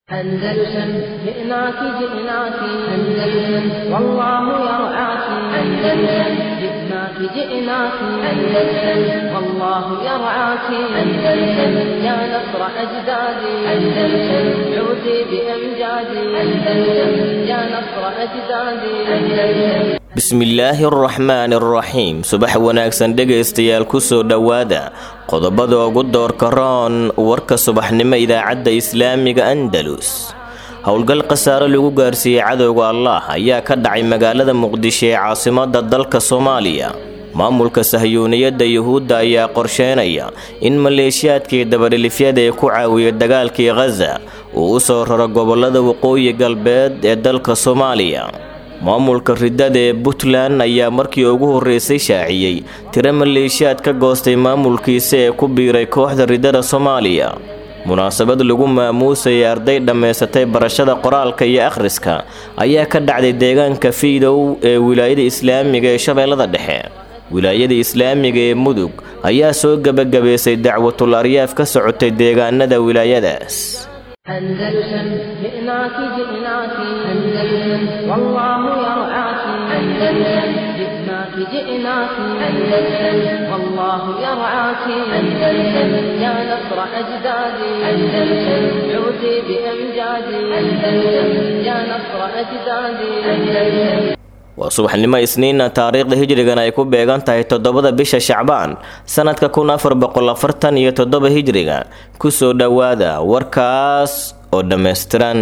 أندلسن جئناك جئناك أندلسن والله يرعاك أندلسن جئناك جئناك أندلسن والله يرعاك أندلسن يا نصر أجدادي أندلسن عودي بأمجادي أندلسن يا نصر أجدادي أندلسن bismillaahi araxmaani araxiim subax wanaagsan dhegaystayaal kusoo dhowaada qodobada ugu doorka roon warka subaxnimo idaacadda islaamiga andalus howlgal khasaare lagu gaarsiiyey cadowga allah ayaa ka dhacay magaalada muqdisho ee caasimada dalka soomaaliya maamulka sahyuuniyadda yuhuudda ayaa qorsheynaya in maleeshiyaadkii dabadhilifyada ee ku caawiya dagaalkii khaza uu u soo raro gobolada waqooyi galbeed ee dalka soomaaliya maamulka ridada ee puntland ayaa markii ugu horreysay shaaciyey tiro maleeshiyaad ka goostay maamulkiisa ee ku biiray kooxda ridada soomaaliya munaasabad lagu maamuusayay arday dhammaysatay barashada qoraalka iyo akhriska ayaa ka dhacday deegaanka fiidow ee wilaayada islaamiga ee shabeellada dhexe wilaayada islaamiga ee mudug ayaa soo gebagabaysay dacwatul aryaaf ka socotay deegaanada wilaayadaas أندلسن جئناك جئناك أندلسن والله يرعاك أندلسن جئناك جئناك أندلسن والله يرعاك أندلسن يا نصر أجدادي أندلسن عودي بأمجادي أندلسن يا نصر أجدادي أندلسن waa subaxnimo isniina taariikhda hijrigan ay ku beegan tahay toddobada bisha shacbaan sanadka kun afar boqol afartan iyo toddoba hijriga kusoo dhowaada warkaas oo dhammaystiran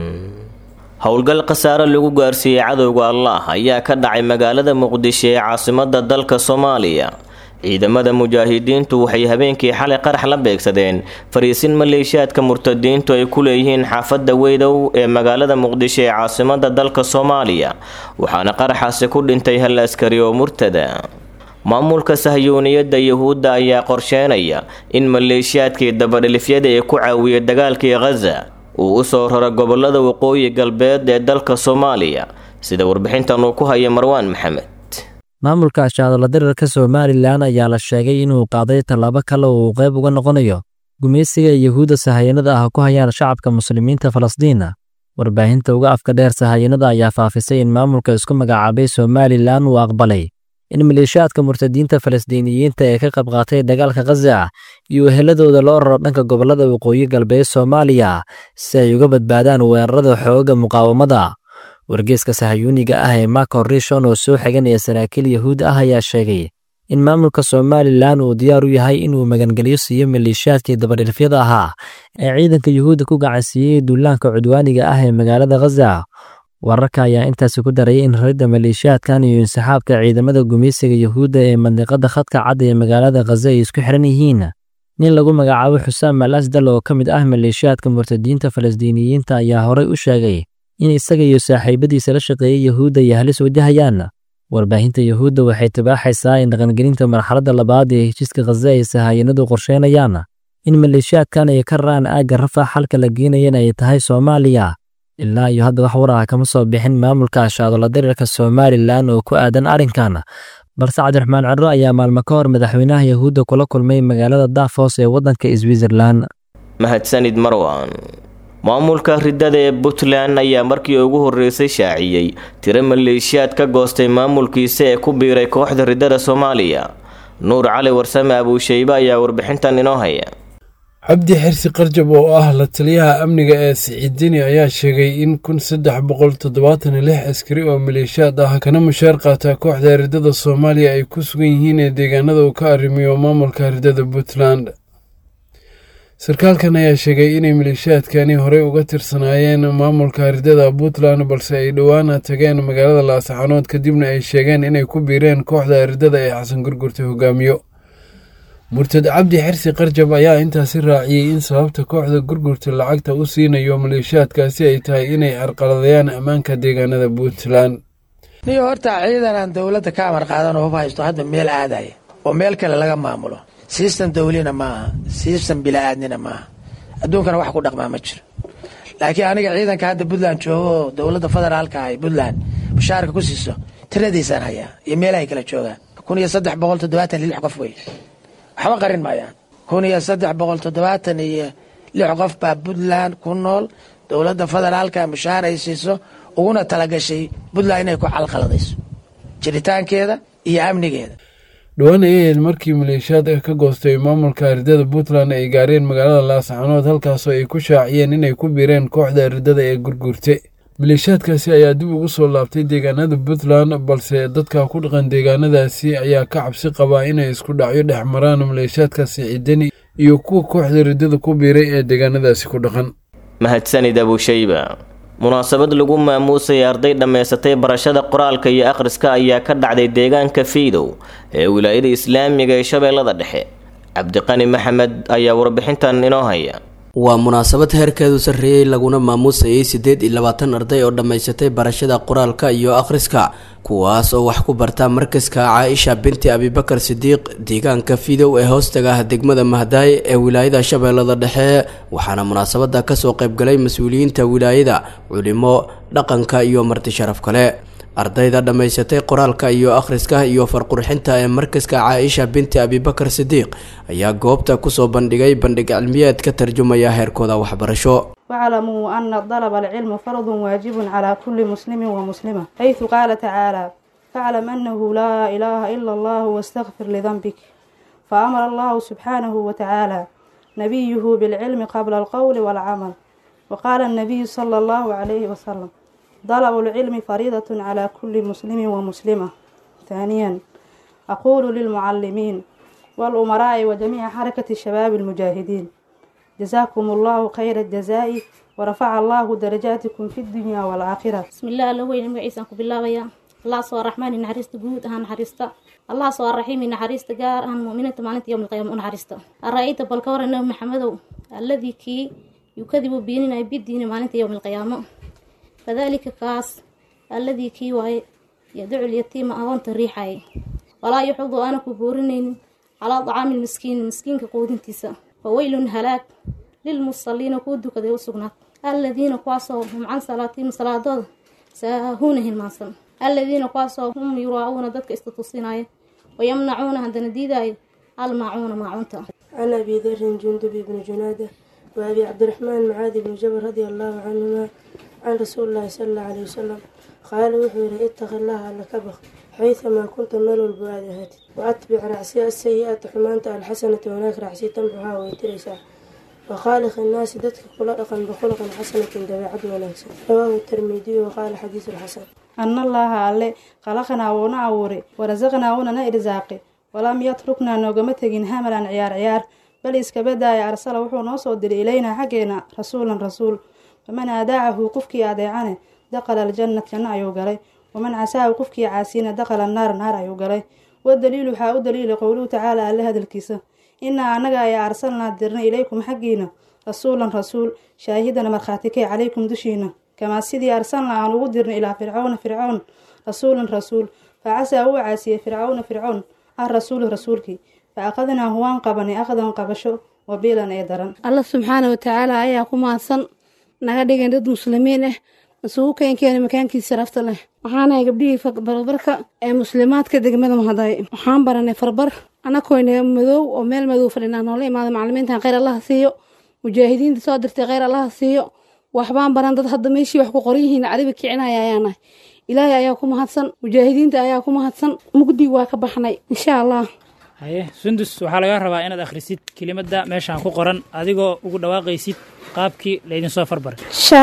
howlgal khasaare lagu gaarsiiyey cadowga allah ayaa ka dhacay magaalada muqdisho ee caasimada dalka soomaaliya ciidamada mujaahidiintu waxay habeenkii xalay qarax la beegsadeen fariisin maleeshiyaadka murtadiintu ay ku leeyihiin xaafadda weydow ee magaalada muqdisho ee caasimada dalka soomaaliya waxaana qaraxaasi ku dhintay hal askari oo murtada maamulka sahyuuniyadda yuhuudda ayaa qorsheynaya in maleeshiyaadkii dabadhilifyada ee ku caawiya dagaalkii khaza uu u soo raro gobolada waqooyi galbeed ee dalka soomaaliya sida warbixintan uu ku haya marwaan maxamed maamulka ashaadala dirirka somalilan ayaa la sheegay inuu qaaday tallaabo kale oo uu qayb uga noqonayo gumaysiga yuhuudda sahayanada ah ku hayaan shacabka muslimiinta falasdiina warbaahinta uga afka dheer sahayanada ayaa faafisay in maamulka isku magacaabay somalilan uu aqbalay in maleeshiyaadka murtadiinta falasdiiniyiinta ee ka qayb qaatay dagaalka khaza iyo eheladooda loo raro dhanka gobolada waqooyi galbeed soomaaliya si ay uga badbaadaan weerarada xooga muqaawamada wargeeska sahayuuniga ah ee marco rishon oo soo xiganaya saraakiil yahuud ah ayaa sheegay in maamulka somalilan uu diyaar u yahay inuu magangeliyo siiyo maleeshiyaadkii dabadhilfyada ahaa ee ciidanka yuhuudda ku gacansiiyey duulaanka cudwaaniga ah ee magaalada khaza wararka ayaa intaasi ku darayay in raridda maleeshiyaadkan iyo insaxaabka ciidamada gumaysiga yuhuudda ee mandiqada khadka cad ee magaalada khaza ay isku xiran yihiin nin lagu magacaabo xusaam al asdal oo ka mid ah maleeshiyaadka murtadiinta falasdiiniyiinta ayaa horay u sheegay in isaga iyo saaxiibadiisa la shaqeeyey yuhuudda ay halis wajahayaan warbaahinta yuhuudda waxay tibaaxaysaa in dhaqangelinta marxaladda labaad ee heshiiska khaza ay sahayanadu qorsheynayaan in maleeshiyaadkan ay ka raraan aagga rafax halka la geenayan ay tahay soomaaliya ilaa iyo hadda wax war ah kama soo bixin maamulka ashaadola dirirka somalilan oo ku aadan arrinkan balse cabdiraxmaan ciro ayaa maalmo ka hor madaxweynaha yuhuudda kula kulmay magaalada daafos ee waddanka switzerlan mahadsanid marwan maamulka ridada ee puntland ayaa markii ugu horreysay shaaciyey tiro maleeshiyaad ka goostay maamulkiisa ee ku biiray kooxda ridada soomaaliya nuur cali warsame abuushaybe ayaa warbixintan inoo haya cabdi xirsi qarjab oo ah la taliyaha amniga ee siciidini ayaa sheegay in kun saddex boqol toddobaatan iyo lix askari oo maleeshiyaad ah kana mushaar qaata kooxda ridada soomaaliya ay ku sugan yihiin ee deegaanada uu ka arrimiyo maamulka ridada puntland sarkaalkan ayaa sheegay inay maleeshiyaadkani horey uga tirsanaayeen maamulka ridada puntland balse ay dhowaana tageen magaalada laasaxanood kadibna ay sheegeen inay ku biireen kooxda ridada ee xasan gurgurta hogaamiyo murtad cabdi xirsi qarjab ayaa intaasi raaciyey in sababta kooxda gurgurta lacagta u siinayo maleeshiyaadkaasi ay tahay inay carqaladayaan ammaanka deegaanada puntland niyo horta ciidan aan dowladda ka amar qaadan oo hub haysto hadda meel aadaya oo meel kale laga maamulo sistem dawlina maaha sistem bila'aadnina maaha adduunkana wax ku dhaqmaa ma jiro laakiin aniga ciidanka hadda puntland joogo oo dowladda federaalka ahay puntland mushaarka ku siiso tiradiisaan hayaa iyo meelahay kala joogaan kun iyo saddex boqol toddobaatan lix qof wey waxba qarin maayaan kun iyo saddex boqol toddobaatan iyo lix qof baa puntland ku nool dowladda federaalka mushaahar ay siiso uguna talagashay puntland inay ku calqaladayso jiritaankeeda iyo amnigeeda dhowaan ay ahayd markii maleeshiyaad ka goostay maamulka ardada puntland ay gaareen magaalada laascaanood halkaasoo ay ku shaaciyeen inay ku biireen kooxda ardada ee gurgurte maleeshiyaadkaasi ayaa dib ugu soo laabtay deegaanada puntland balse dadka ku dhaqan deegaanadaasi ayaa ka cabsi qabaa inay isku dhacyo dhex maraan maleeshiyaadkaasi ciidani iyo kuwa kooxda ardada ku biiray ee deegaanadaasi ku dhaqan mahadsanid abushayba munaasabad lagu maamuusay arday dhammaysatay barashada qoraalka iyo akhriska ayaa ka dhacday deegaanka fiidow ee wilaayada islaamiga ee shabeellada dhexe cabdiqani maxamed ayaa warbixintan inoo haya waa munaasabad heerkeedu sarreeyey laguna maamuusayay siddeed iyo labaatan arday oo dhammaysatay barashada qoraalka iyo akhriska kuwaas oo wax ku barta markaska caaisha binti abibakar sidiiq deegaanka fidow ee hoostaga ah degmada mahdaay ee wilaayada shabeellada dhexe waxaana munaasabada kasoo qaybgalay mas-uuliyiinta wilaayada culimo dhaqanka iyo marti sharaf kale ardayda dhammaysatay qoraalka iyo akhriska iyo farqurxinta ee markaska caaisha binti abibakar sidiiq ayaa goobta kusoo bandhigay bandhig cilmiyeed ka tarjumaya heerkooda waxbarasho واعلموا أن طلب العلم فرض واجب على كل مسلم ومسلمة حيث قال تعالى فاعلم أنه لا إله إلا الله واستغفر لذنبك فأمر الله سبحانه وتعالى نبيه بالعلم قبل القول والعمل وقال النبي صلى الله عليه وسلم طلب العلم فريضة على كل مسلم ومسلمة ثانيا أقول للمعلمين والأمراء وجميع حركة الشباب المجاهدين جزاكم الله خير الجزاء ورفع الله درجاتكم في الدنيا والآخرة بسم الله الله وين مغيسان ku bilaabaya Allah soo raxmaan naxariista guud ahaan naxariista Allah soo raxiim naxariista gaar ahaan muuminiinta maalinta yawm alqiyaama naxariista araayta bal ka waran maxamedow alladhi ki yukadibu biinina bidiina maalinta yawm alqiyaama fadhalika kaas alladhi ki waay yad'u al-yatiima adoonta riixay walaa yuxudu ana ku boorinaynin calaa dacaami miskiin miskiinka quudintiisa fawaylun halaag lilmusaliina kuu dukaday u sugnaad alladiina kuwaasoo hum can salaatiihim salaadooda saahuuna hilmaansan alladiina kuwaasoo hum yuraa'uuna dadka istatusinaya wayamnacuuna haddana diidaayo almaacuuna maacunta عن أبي ذر جندب بن جنادة وأبي عبد الرحمن معاذ بن جبل رضي الله عنهما عن رسول الله صلى الله عليه وسلم قال وحير اتق الله لك بخ حيثما كنت مال البعاد هاتي وأتبع رعسي السيئة حمانت الحسنة هناك رعسي تنبها ويترسا وخالق الناس دتك خلقا بخلق حسنة دبيعة ونكسا رواه الترمذي وقال حديث الحسن أن الله alle khalaqnaa wuuna abuuray warasaqnaa wuunana irsaaqay walam yatruknaa noogama tegin hamalan ciyaar ciyaar bal iskaba daaya arsala wuxuu noo soo diray ilaynaa xaggeena rasuulan rasuul faman aadaacahu qofkii adeecane daqala aljannat janno ayuu galay waman casaahu qofkii caasiyana daqala naar naar ayuu galay wadaliilu waxaa u daliilay qowluhu tacaala alle hadalkiisa inaa annaga ayaa arsalnaa dirnay ilaykum xaggiina rasuulan rasuul shaahidana markhaatikay calaykum dushiina kamaa sidii arsalnaa aan ugu dirnay ilaa fircawna fircown rasuulan rasuul fa casaa uu caasiyey fircawna fircown ah rasuulu rasuulkii fa aqadnaahu waan qabanay aqdan qabasho wabiilan ee daran alla subxaana watacaala ayaa ku mahadsan naga dhigan dad muslimiin ah isugu keenkeena makaankiisa rafta leh waxaanahay gabdhihii barbarka ee muslimaadka degmada mahaday waxaan baranay farbar anakoyna madow oo meel madow fadhinaa noola imaada macalimiintan kheyr allaha siiyo mujaahidiinta soo dirtay kheyr allaha siiyo waxbaan baran dad hadda meeshii wax ku qoran yihiin caribi kicinaya ayaanahay ilaahay ayaa ku mahadsan mujaahidiinta ayaa ku mahadsan mugdi waa ka baxnay insha allah haye sundus waxaa laga rabaa inaad akhrisid kelimadda meeshaan ku qoran adigoo ugu dhawaaqaysid qaabkii laydinsoo farbaray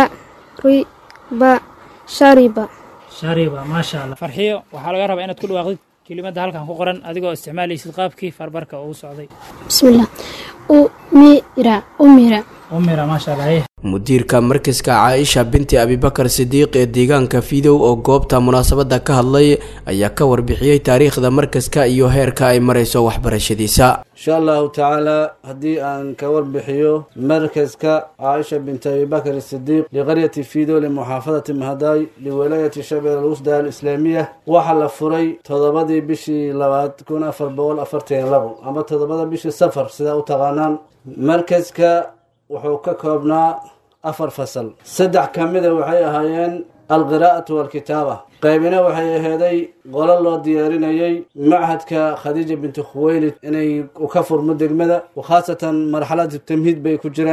shariba shariba shariba maasha allah farxiyo waxaa laga rabaa inaad ku dhawaaqdid kelimadda halkan ku qoran adigoo isticmaalaysid qaabkii farbarka uu socday bismillah umira umira umira maasha allah haye mudiirka markaska caaisha binti abibakar sidiiq ee deegaanka fidow oo goobta munaasabada ka hadlay ayaa ka warbixiyey taariikhda markaska iyo heerka ay marayso waxbarashadiisa insha allahu tacaala haddii aan ka warbixiyo markaska caaisha binti abibakar sidiiq liqaryati fidow limuxaafadati mahadaay liwalaayati shabeel alwusda alislaamiya waxaa la furay toddobadii bishii labaad kun afar boqol afartan iyo labo ama toddobada bishii safar sidaa u taqaanaan markaska wuxuu ka koobnaa afar fasal saddex ka mida waxay ahaayeen alqiraa'atu waalkitaaba qaybina waxay aheeday qolo loo diyaarinayay machadka khadiija binti khuweylid inay ka furmo degmada khaasatan marxalada tamhiid bay ku jireen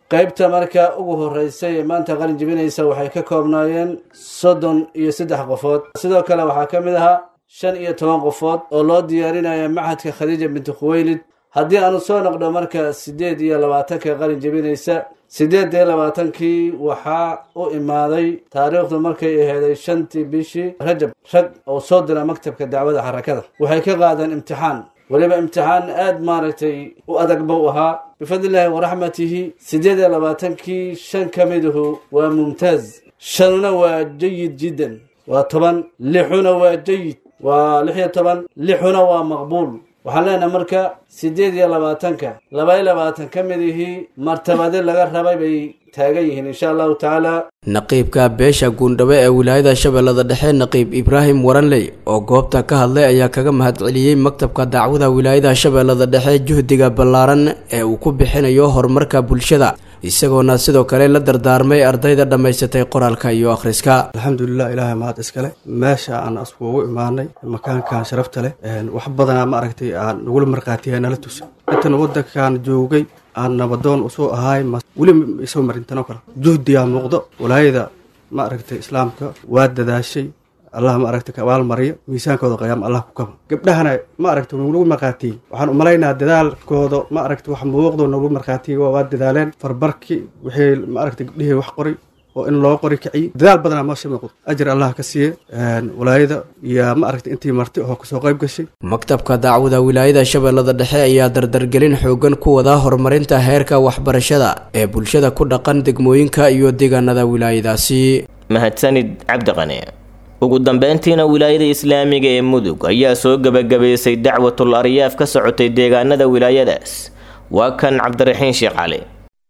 qeybta marka ugu horeysay ee maanta qalin jebinaysa waxay ka koobnaayeen soddon iyo saddex qofood sidoo kale waxaa ka mid ahaa shan iyo toban qofood oo loo diyaarinaya machadka khadiija binti khuweylid haddii aanu soo noqdo marka siddeed iyo labaatanka qalin jebinaysa siddeed iyo labaatankii waxaa u imaaday taariikhdu markay aheeday shantii bishii rajab rag oo soo dira maktabka dacwada xarakada waxay ka qaadeen imtixaan weliba imtixaan aad maaragtay u adag buu ahaa bifadlillaahi waraxmatihi siddeed iyo labaatankii shan ka miduhu waa mumtaaz shanuna waa jayid jiddan waa toban lixuna waa jayid waa lix iyo toban lixuna waa maqbuul waxaan leenahay marka siddeed iyo labaatanka laba iyo labaatan ka midihii martabade laga rabay bay taagan yihiin insha allahu tacaala naqiibka beesha guundhabe ee wilaayada shabeellada dhexe naqiib ibraahim waranley oo goobta ka hadlay ayaa kaga mahadceliyey maktabka dacwada wilaayada shabeellada dhexe juhdiga ballaaran ee uu ku bixinayo horumarka bulshada isagoona sidoo kale la dardaarmay ardayda dhammaysatay qoraalka iyo akhriska alxamdulilah ilaahay mahad iskale meesha aan askuugu imaanay makaankan sharafta leh wax badanaa ma aragtay aan nagula markhaatiya nala tusa intan waddankan joogay aan nabadoon usoo ahaay weli isoo marintanoo kale juhdiyaa muuqdo walaayada ma aragtay islaamka waa dadaashay allah ma aragta ka abaalmariyo miisaankooda qayaam allah ku kaba gabdhahana ma aragta nagu markhaatiyey waxaan umalaynaa dadaalkooda ma aragta wax muuqdo nagu markhaatiyey waa dadaaleen farbarki wixii ma aragta gabdhihii wax qoray oo in loo qori kiciyo dadaal badanaa meesha muuqdo ajir allah ka siiye walaayada iyo ma aragta intii marti oo kasoo qayb gashay maktabka dacwada wilaayada shabeellada dhexe ayaa dardargelin xoogan ku wada horumarinta heerka waxbarashada ee bulshada ku dhaqan degmooyinka iyo deegaanada wilaayadaasi mahadsanid cabdiqani ugu dambeyntiina wilaayada islaamiga ee mudug ayaa soo gebagabaysay dacwatul aryaaf ka socotay deegaanada wilaayadaas waa kan cabdiraxiin sheekh cali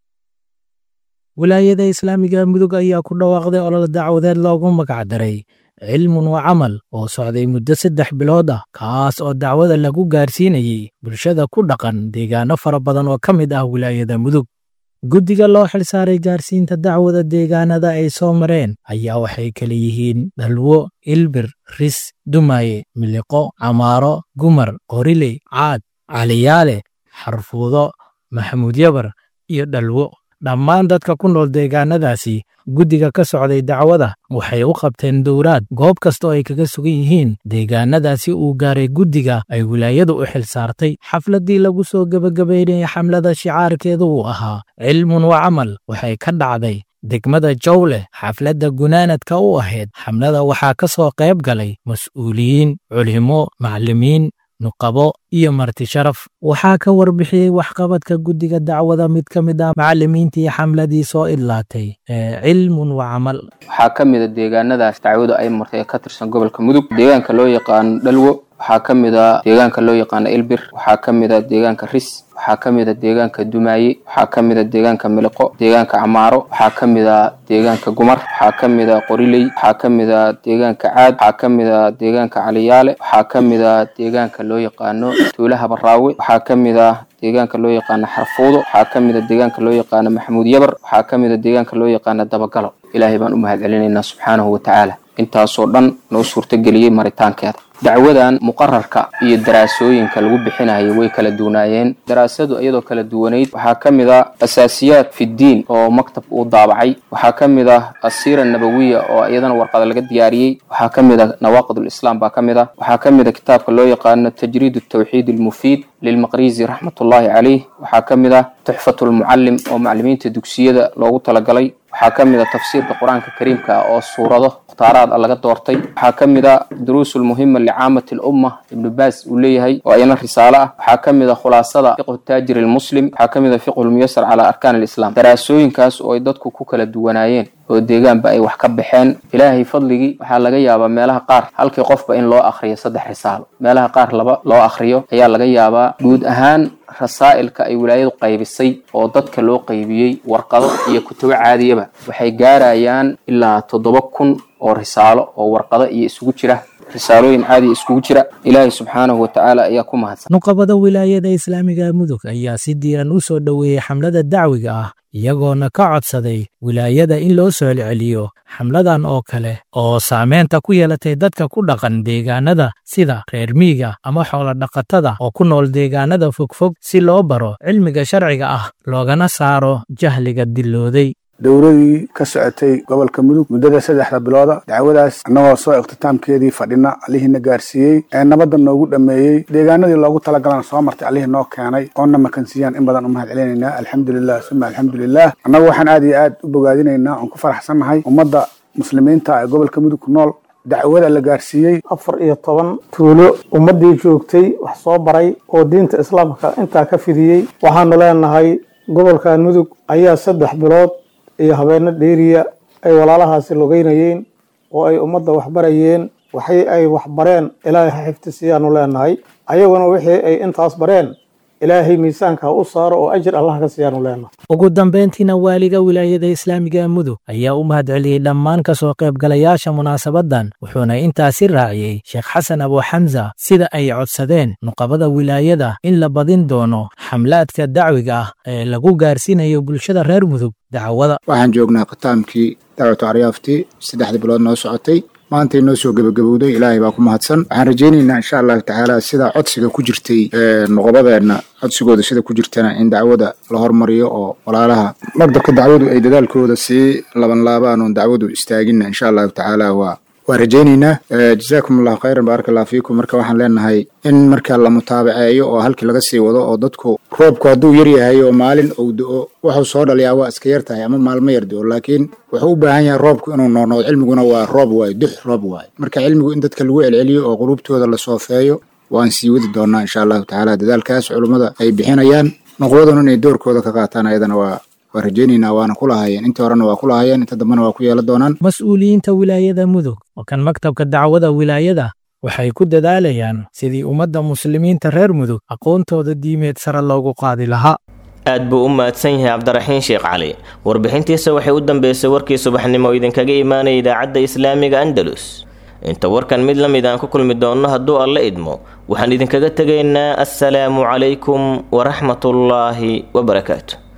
wilaayada islaamiga mudug ayaa ku dhawaaqday olol dacwadeed loogu magacdaray cilmun wa camal oo socday muddo saddex bilood ah kaas oo dacwada lagu gaarsiinayey bulshada ku dhaqan deegaano fara badan oo ka mid ah wilaayada mudug guddiga loo xilsaaray gaarsiinta dacwada deegaanada ay soo mareen ayaa waxay kala yihiin dhalwo ilbir ris dumaaye miliqo camaaro gumar qoriley caad caliyaale xarfuudo maxamuud yabar iyo dhalwo dhammaan dadka ku nool deegaanadaasi guddiga ka socday dacwada waxay u qabteen dowraad goob kastoo ay kaga sugan yihiin deegaanadaasi uu gaaray guddiga ay wilaayadu u xil saartay xafladdii lagu soo gebagabaynayay xamlada shicaarkeedu uu ahaa cilmun wa camal waxay ka dhacday degmada jowleh xafladda gunaanadka u ahayd xamlada waxaa ka soo qayb galay mas'uuliyiin culimo macallimiin nuqabo iyo marti sharaf waxaa ka warbixiyey waxqabadka guddiga dacwada mid ka mid ah macallimiintii xamladii soo idlaatay cilmun wa camal waxaa ka mid a deegaanadaas dacwadu ay martay ee ka tirsan gobolka mudug deegaanka loo yaqaano dhalwo waxaa ka mid a deegaanka loo yaqaano ilbir waxaa ka mid a deegaanka ris waxaa ka mid a deegaanka dumaaye waxaa ka mid a deegaanka miliqo deegaanka camaaro waxaa ka mid a deegaanka gumar waxaa ka mid a qoriley waxaa ka mid a deegaanka caad waxaa ka mid a deegaanka caliyaale waxaa ka mid a deegaanka loo yaqaano tuulaha baraawe waxaa ka mid a deegaanka loo yaqaano xarfuudo waxaa ka mid a deegaanka loo yaqaano maxamuud yabar waxaa ka mid a deegaanka loo yaqaano dabagalo ilaahay baan u mahad celinaynaa subxaanahu watacaala intaasoo dhan noo suurtageliyey maritaankeeda dacwadan muqararka iyo daraasooyinka lagu bixinayay way kala duwanaayeen daraasadu iyadoo kala duwanayd waxaa ka mid ah asaasiyaad fiddiin oo maktab uu daabacay waxaa ka mid ah asiira nabawiya oo iyadana warqada laga diyaariyey waxaa ka mid ah nawaaqidulislaam baa ka mid ah waxaa ka mid a kitaabka loo yaqaano tajriid tawxiid almufiid lilmaqrizi raxmatullaahi caleyh waxaa ka mid ah tuxfatulmucallim oo macallimiinta dugsiyada loogu talagalay waxaa ka mid a tafsiirka qur-aanka kariimka ah oo suurado mukhtaaraad laga doortay waxaa ka mid a duruusulmuhima licaamati lumma ibnu baas uu leeyahay oo ayana risaalo ah waxaa ka mid a khulaasada fiqhu taajir almuslim waxaa ka mid a fiqhu lmuyasar calaa arkaan alislam daraasooyinkaas oo ay dadku ku kala duwanaayeen oo deegaanba ay wax ka baxeen ilaahay fadligii waxaa laga yaabaa meelaha qaar halkii qofba in loo akhriyo saddex risaalo meelaha qaar laba loo akhriyo ayaa laga yaabaa guud ahaan rasaa'ilka ay wilaayadu qaybisay oo dadka loo qaybiyey warqado iyo kutubo caadiyaba waxay gaarayaan ilaa toddoba kun oo risaalo oo warqado iyo isugu jira risaalooyin caadi iskugu jira ilaahay subxaanahu watacaala ayaa ku mahadsan nuqabada wilaayada islaamiga mudug ayaa si diiran u soo dhoweeyey xamlada dacwiga ah iyagoona ka codsaday wilaayada in loo soo celceliyo xamladan oo kale oo saameynta ku yeelatay dadka ku dhaqan deegaanada sida reer miiga ama xoolodhaqatada oo ku nool deegaanada fogfog si loo baro cilmiga sharciga ah loogana saaro jahliga dillooday dowladii ka socotay gobolka mudug muddada saddexda bilooda dacwadaas annagoo soo ikhtiitaamkeedii fadhina allihiina gaarsiiyey ee nabadda noogu dhammeeyey deegaanadii loogu talagalana soo martay allihii noo keenay oona makansiiyaan in badan u mahad celinaynaa alxamdulilah suma alxamdulilah annagu waxaan aad iyo aad u bogaadinaynaa oon ku faraxsannahay ummadda muslimiinta ee gobolka mudug ku nool dacwada la gaarsiiyey afar iyo toban tuulo ummaddii joogtay wax soo baray oo diinta islaamka intaa ka fidiyey waxaanu leenahay gobolkan mudug ayaa saddex bilood iyo habeeno dheeriya ay walaalahaasi logeynayeen oo ay ummadda waxbarayeen waxay ay waxbareen ilaahay ha xifdisiyaanu leenahay ayaguna wixii ay intaas bareen ilaahay miisaanka ha u saaro oo ajir allah ka siiyaanu leenahay ugu dambayntiina waaliga wilaayada islaamiga mudug ayaa u mahad celiyey dhammaan ka soo qaybgalayaasha munaasabaddan wuxuuna intaasi raaciyey sheekh xasan abu xamsa sida ay codsadeen nuqabada wilaayada in la badin doono xamlaadka dacwiga ah ee lagu gaarsiinayo bulshada reer mudug dacwada waxaan joognaa khitaamkii dacwatu aryaaftii saddexdii bilood noo socotay maantay noo soo gebagabowday ilaahay baa ku mahadsan waxaan rajaynaynaa insha allahu tacaala sida codsiga ku jirtay nuqabadeenna codsigooda sida ku jirtana in dacwada la hormariyo oo walaalaha magdabka dacwadu ay dadaalkooda sii labanlaabaan oon dacwadu istaagina insha allahu tacaala waa waa rajaynaynaa jazaakum allahu khayran baaraka allah fiikum marka waxaan leenahay in marka la mutaabaceeyo oo halkii laga sii wado oo dadku roobku hadduu yar yahay oo maalin uu do-o wuxuu soo dhaliyaa waa iska yar tahay ama maalmo yar do-o laakiin wuxuu u baahan yahay roobku inuu noornoqdo cilmiguna waa roob waayo dux roob waayo marka cilmigu in dadka lagu celceliyo oo qulubtooda la soofeeyo waan sii wadi doonaa insha allahu tacaala dadaalkaas culummada ay bixinayaan nuqwaduna inay doorkooda ka qaataan ayadana waa waa rajaynaynaa waana ku lahaayeen intii horena waa ku lahaayeen inta dambena waa ku yeelan doonaan mas-uuliyiinta wilaayada mudug oo kan maktabka dacwada wilaayada waxay ku dadaalayaan sidii ummadda muslimiinta reer mudug aqoontooda diimeed sare loogu qaadi lahaa aad buu u mahadsan yahay cabdiraxiin sheekh cali warbixintiisa waxay u dambeysay warkii subaxnimo oo idinkaga imaanaya idaacadda islaamiga andalus inta warkan mid la mid aan ku kulmi doonno hadduu alla idmo waxaan idinkaga tegaynaa assalaamu calaykum waraxmatullaahi wabarakaatu